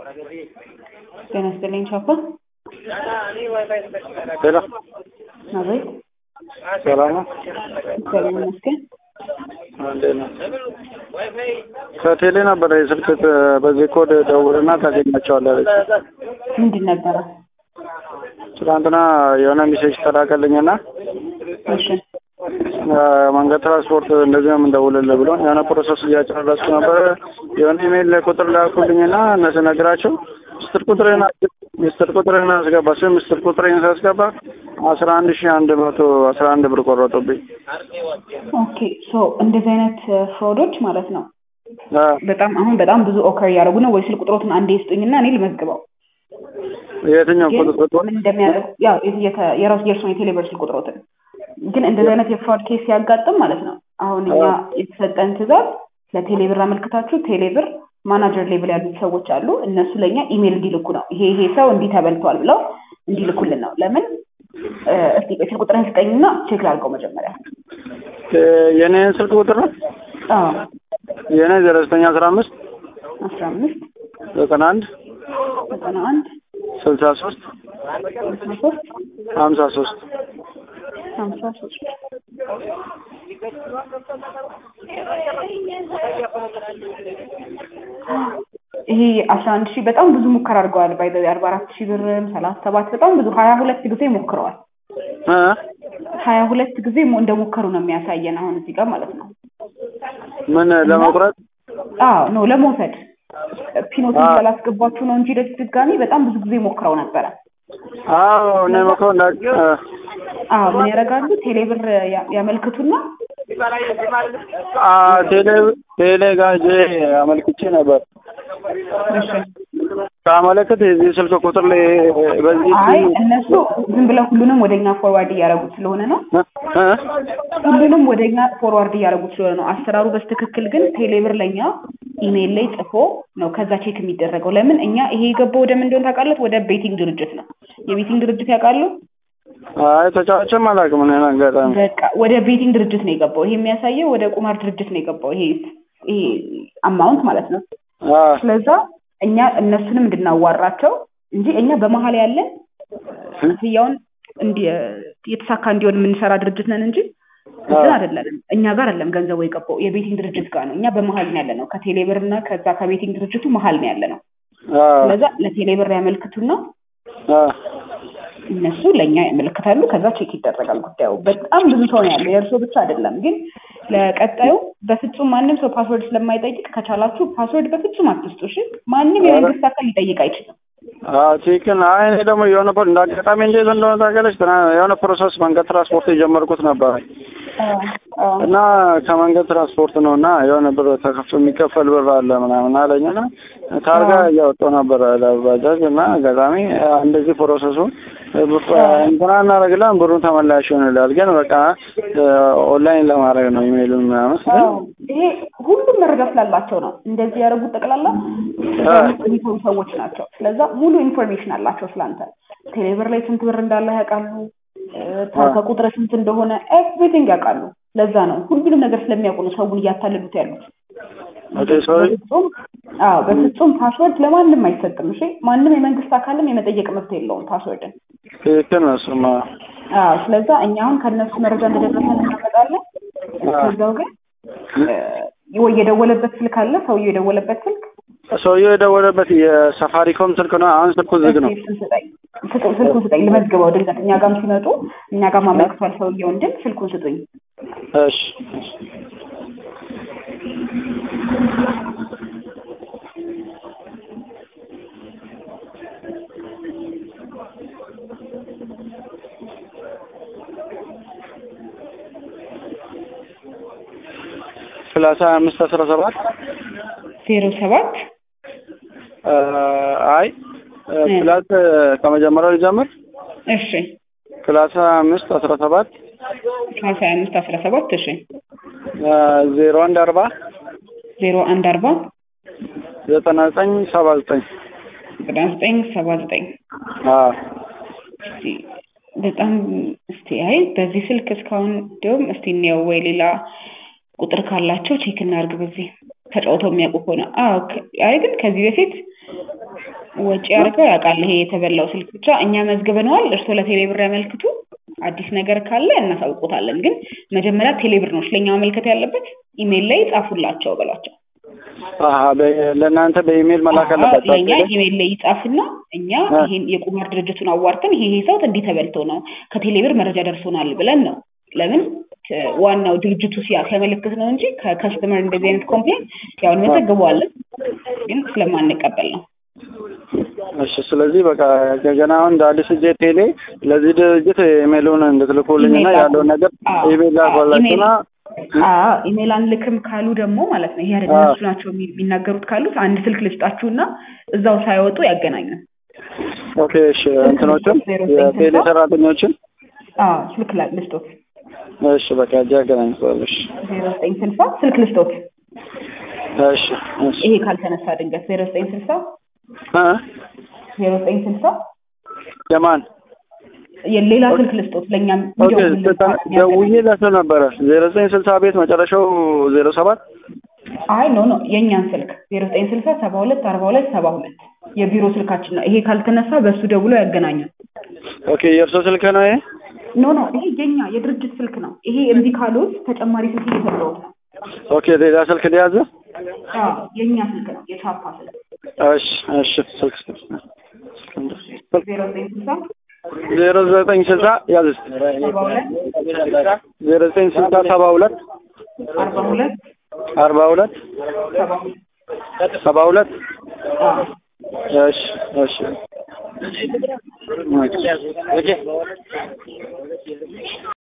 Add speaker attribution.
Speaker 1: ጤና ይስጥልኝ ቻፓ።
Speaker 2: ሄሎ
Speaker 1: አቤት።
Speaker 2: ሰላም ነው?
Speaker 1: እግዚአብሔር ይመስገን።
Speaker 2: እንዴት ነው? ከቴሌ ነበረ የስልክ በዚህ ኮድ ደውልና ታገኛቸዋለህ አለች።
Speaker 1: ምንድን ነበረ?
Speaker 2: ትናንትና የሆነ ሜሴጅ ተላከልኝና
Speaker 1: እሺ
Speaker 2: መንገድ ትራንስፖርት እንደዚህ ነው የምንደውልልህ ብሎ የሆነ ፕሮሰስ እያጨረስኩ ነበረ። የሆነ ኢሜይል ቁጥር ላኩልኝና እነሱ ነግራቸው ምስጢር ቁጥሬን ምስጢር ቁጥሬን አስገባ ስም ምስጢር ቁጥሬን ሳስገባ አስራ አንድ ሺህ አንድ መቶ አስራ አንድ ብር ቆረጡብኝ።
Speaker 1: ኦኬ ሶ እንደዚህ አይነት ፍሮዶች ማለት ነው
Speaker 2: አ፣
Speaker 1: በጣም አሁን በጣም ብዙ ኦከር እያደረጉ ነው። ወይ ስልክ ቁጥሮትን አንዴ ስጡኝና እኔ ልመዝግበው።
Speaker 2: የትኛው
Speaker 1: ግን
Speaker 2: ቁጥር
Speaker 1: ምን እንደሚያደርጉ ያው የተ- የራሱ የእርሱን የቴሌብር ስልክ ቁጥሮትን ግን እንደዚህ አይነት የፍራድ ኬስ ሲያጋጥም ማለት ነው አሁን እኛ የተሰጠን ትዕዛዝ ለቴሌብር አመልክታችሁ ቴሌብር ማናጀር ሌቭል ያሉት ሰዎች አሉ እነሱ ለእኛ ኢሜል እንዲልኩ ነው ይሄ ይሄ ሰው እንዲህ ተበልቷል ብለው እንዲልኩልን ነው ለምን እ፣ እስቲ ቆይ ስልክ ቁጥርን ስጠኝና ቼክ ላድርገው መጀመሪያ
Speaker 2: የኔን ስልክ ቁጥር ነው
Speaker 1: አዎ
Speaker 2: የኔ ዜሮ ዘጠኝ አስራ አምስት
Speaker 1: አስራ አምስት
Speaker 2: ዘጠና አንድ
Speaker 1: ዘጠና አንድ
Speaker 2: ስልሳ ሶስት
Speaker 1: ስልሳ ሶስት
Speaker 2: ሀምሳ ሶስት
Speaker 1: ሀምሳ ሶስት ይሄ አስራ አንድ ሺህ በጣም ብዙ ሙከራ አድርገዋል። ባይ አርባ አራት ሺህ ብርም ሰላሳ ሰባት በጣም ብዙ ሀያ ሁለት ጊዜ ሞክረዋል።
Speaker 2: እ?
Speaker 1: ሀያ ሁለት ጊዜ ሞ- እንደሞከሩ ነው የሚያሳየን አሁን እዚህ ጋር ማለት ነው።
Speaker 2: ምን ለመቁረጥ
Speaker 1: አዎ ነው ለመውሰድ ፒኖትን
Speaker 2: አዎ።
Speaker 1: ስላላስገባችሁ ነው እንጂ ደስ ድጋሚ በጣም ብዙ ጊዜ ሞክረው ነበረ።
Speaker 2: አዎ እኔ መክሮ እንዳ እ፣
Speaker 1: አዎ ምን ያደርጋሉ? ቴሌብር ያ- ያመልክቱና
Speaker 2: አ ቴሌ ቴሌ ጋር ሄጄ አመልክቼ ነበር።
Speaker 1: እሺ
Speaker 2: ሳመለክት የዚህ ስልክ ቁጥር ላይ በዚህ
Speaker 1: አይ እነሱ ዝም ብለው ሁሉንም ወደኛ ፎርዋርድ እያደረጉት ስለሆነ ነው
Speaker 2: እ? እ?
Speaker 1: ሁሉንም ወደኛ ፎርዋርድ እያደረጉት ስለሆነ ነው። አሰራሩ በስትክክል ግን ቴሌብር ለኛ ኢሜይል ላይ ጽፎ ነው ከዛ ቼክ የሚደረገው። ለምን እኛ ይሄ የገባው ወደ ምን እንደሆነ ታውቃለት? ወደ ቤቲንግ ድርጅት ነው። የቤቲንግ ድርጅት ያውቃሉ?
Speaker 2: አይ ተጫዋችም አላውቅም እኔ አጋጣሚ
Speaker 1: በቃ ወደ ቤቲንግ ድርጅት ነው የገባው። ይሄ የሚያሳየው ወደ ቁማር ድርጅት ነው የገባው። ይሄ ይሄ አማውንት ማለት ነው።
Speaker 2: አ
Speaker 1: ስለዛ እኛ እነሱንም እንድናዋራቸው እንጂ እኛ በመሀል ያለን ክፍያውን እንዲ የተሳካ እንዲሆን የምንሰራ ድርጅት ነን እንጂ እንትን አይደለንም። እኛ ጋር አይደለም ገንዘቡ የገባው የቤቲንግ ድርጅት ጋር ነው። እኛ በመሀል ነው ያለ ነው። ከቴሌብር እና ከዛ ከቤቲንግ ድርጅቱ መሀል ነው ያለ ነው።
Speaker 2: አ
Speaker 1: ስለዛ ለቴሌብር ያመልክቱና
Speaker 2: አ
Speaker 1: እነሱ ለእኛ ያመለክታሉ። ከዛ ቼክ ይደረጋል ጉዳዩ። በጣም ብዙ ሰው ነው ያለው፣ የእርሶ ብቻ አይደለም። ግን ለቀጣዩ በፍጹም ማንም ሰው ፓስወርድ ስለማይጠይቅ ከቻላችሁ ፓስወርድ በፍጹም አትስጡ። እሺ፣ ማንም የመንግስት አካል ሊጠይቅ አይችልም።
Speaker 2: አዎ ትክክል። አይ እኔ ደግሞ የሆነ ፕሮ- እንደ አጋጣሚ እንዴት እንደሆነ ታውቂያለሽ? ትናንት የሆነ ፕሮሰስ መንገድ ትራንስፖርት የጀመርኩት ነበር እና ከመንገድ ትራንስፖርት ነው እና የሆነ ብር ተከፍ የሚከፈል ብር አለ ምናምን አለኝ እና ታርጋ እያወጣሁ ነበር ለባጃጅ እና አጋጣሚ እንደዚህ ፕሮሰሱ እንትና እናደርግለን ብሩን ተመላሽ ይሆንላል። ግን በቃ ኦንላይን ለማድረግ ነው ኢሜይሉን ምናምን ስል
Speaker 1: አዎ፣ ይሄ ሁሉም መረጃ ስላላቸው ነው እንደዚህ ያደረጉት። ጠቅላላ የሚሰሩ ሰዎች ናቸው። ስለዛ ሙሉ ኢንፎርሜሽን አላቸው ስላንተ። ቴሌብር ላይ ስንት ብር እንዳለ ያውቃሉ። ታርጋ ቁጥር ስንት እንደሆነ ኤቭሪቲንግ ያውቃሉ። ለዛ ነው ሁሉንም ነገር ስለሚያውቁ ነው ሰውን እያታለሉት ያሉት።
Speaker 2: ኦኬ ሶሪ
Speaker 1: በፍጹም አዎ፣ በፍጹም ፓስወርድ ለማንም አይሰጥም። እሺ፣ ማንም የመንግስት አካልም የመጠየቅ መብት የለውም ፓስወርድን።
Speaker 2: ትክክል ነው እሱማ።
Speaker 1: አዎ፣ ስለዛ እኛ አሁን ከእነሱ መረጃ እንደደረሰን እናመጣለን። ከዛው ግን እ፣ ወይ የደወለበት ስልክ አለ ሰውየው የደወለበት ስልክ
Speaker 2: ሰውየው የደወለበት የሳፋሪኮም ስልክ ነው። አሁን ስልኩ ዝግ ነው።
Speaker 1: እስኪ ስልኩን ስጠኝ፣ ስጡ- ስልኩን ስጠኝ ልመዝግበው። ድንገት እኛ ጋርም ሲመጡ እኛ ጋር ማመልክቷል ሰውየው እንድል ስልኩን ስጡኝ።
Speaker 2: እሺ እሺ። ሰላሳ አምስት አስራ ሰባት
Speaker 1: ዜሮ ሰባት
Speaker 2: አ፣ አይ ፕላስ ከመጀመሪያው ሊጀምር
Speaker 1: እሺ
Speaker 2: ሰላሳ አምስት አስራ ሰባት
Speaker 1: ሀያ አምስት አስራ ሰባት እሺ
Speaker 2: አ፣ ዜሮ አንድ አርባ
Speaker 1: ዜሮ አንድ አርባ
Speaker 2: ዘጠና ዘጠኝ ሰባ ዘጠኝ
Speaker 1: ዘጠና ዘጠኝ ሰባ ዘጠኝ
Speaker 2: አ
Speaker 1: እስቲ በጣም እስቲ አይ በዚህ ስልክ እስካሁን እንዲሁም እስቲ እንየው ወይ ሌላ ቁጥር ካላቸው ቼክ እናድርግ። በዚህ ተጫውተው የሚያውቁ ከሆነ አዎ። ከ- አይ ግን ከዚህ በፊት ወጪ አድርገው ያውቃል። ይሄ የተበላው ስልክ ብቻ እኛ መዝግበነዋል። እርስዎ ለቴሌብር ያመልክቱ። አዲስ ነገር ካለ እናሳውቆታለን። ግን መጀመሪያ ቴሌብር ነው ስለኛ ማመልከት ያለበት። ኢሜይል ላይ ጻፉላቸው በሏቸው።
Speaker 2: አሀ በ- ለእናንተ በኢሜይል መላክ አለባቸው
Speaker 1: ለእኛ
Speaker 2: አይደል?
Speaker 1: ኢሜይል ላይ ይጻፍና እኛ
Speaker 2: አ።
Speaker 1: ይሄን የቁማር ድርጅቱን አዋርተን ይሄ ይሄ ሰው እንዲህ ተበልቶ ነው ከቴሌብር መረጃ ደርሶናል ብለን ነው። ለምን እ፣ ዋናው ድርጅቱ ሲያ ሲያመለክት ነው እንጂ ከከስተመር እንደዚህ አይነት ኮምፕሌን ያው እንመዘግበዋለን፣ ግን ስለማንቀበል ነው።
Speaker 2: እሺ ስለዚህ በቃ ገና አሁን እንደ አዲስ እጄ ቴሌ ለዚህ ድርጅት ኢሜይሉን እንድትልኩልኝ እና
Speaker 1: ኢሜይል ላኩ።
Speaker 2: ያለውን ነገር
Speaker 1: አዎ፣
Speaker 2: ኢሜይል
Speaker 1: አዎ፣
Speaker 2: ላኳላችሁና
Speaker 1: አዎ ኢሜይል አንልክም ካሉ ደግሞ ማለት ነው ይሄ አይደል
Speaker 2: አዎ።
Speaker 1: እነሱ ናቸው የሚ- የሚናገሩት ካሉት አንድ ስልክ ልስጣችሁና እዛው ሳይወጡ ያገናኙን።
Speaker 2: ኦኬ እሺ እንትኖችን የቴሌ ሰራተኞችን
Speaker 1: አዎ ስልክ ላይ ልስጦት
Speaker 2: እሺ በቃ እጄ ያገናኝተዋል። እሺ
Speaker 1: ዜሮ ዘጠኝ ስልሳ ስልክ ልስጦት
Speaker 2: እሺ እሺ
Speaker 1: ይሄ ካልተነሳ ድንገት ዜሮ ዘጠኝ ስልሳ
Speaker 2: እ
Speaker 1: ዜሮ ዘጠኝ ስልሳ
Speaker 2: የማን
Speaker 1: የሌላ ስልክ ልስጦት ለእኛም
Speaker 2: ኦኬ ስልሳ- ደውዬ ለሰው ነበረ ዜሮ ዘጠኝ ስልሳ ቤት መጨረሻው ዜሮ ሰባት
Speaker 1: አይ ኖ ኖ የእኛን ስልክ ዜሮ ዘጠኝ ስልሳ ሰባ ሁለት አርባ ሁለት ሰባ ሁለት የቢሮ ስልካችን ነው። ይሄ ካልተነሳ በእሱ ደውሎ ያገናኛል።
Speaker 2: ኦኬ የእርሶ ስልክ ነው ይሄ?
Speaker 1: ኖ ኖ ይሄ የኛ የድርጅት ስልክ ነው። ይሄ እምቢ ካሉት ተጨማሪ ስልክ እየሰጠሁት ነው።
Speaker 2: ኦኬ ሌላ ስልክ ሊያዝ?
Speaker 1: አዎ የእኛ ስልክ ነው፣ የቻፓ ስልክ
Speaker 2: እሺ እሺ ስልክ ስልክ
Speaker 1: ዜሮ ዘጠኝ ስልሳ
Speaker 2: ዜሮ ዘጠኝ ስልሳ ያዝ እስኪ
Speaker 1: ሰባ ሁለት
Speaker 2: ዜሮ ዘጠኝ ስልሳ ሰባ ሁለት
Speaker 1: አርባ ሁለት
Speaker 2: አርባ ሁለት
Speaker 1: ሰባ ሁለት
Speaker 2: ሰባ ሁለት
Speaker 1: አዎ
Speaker 2: እሺ እሺ ኦኬ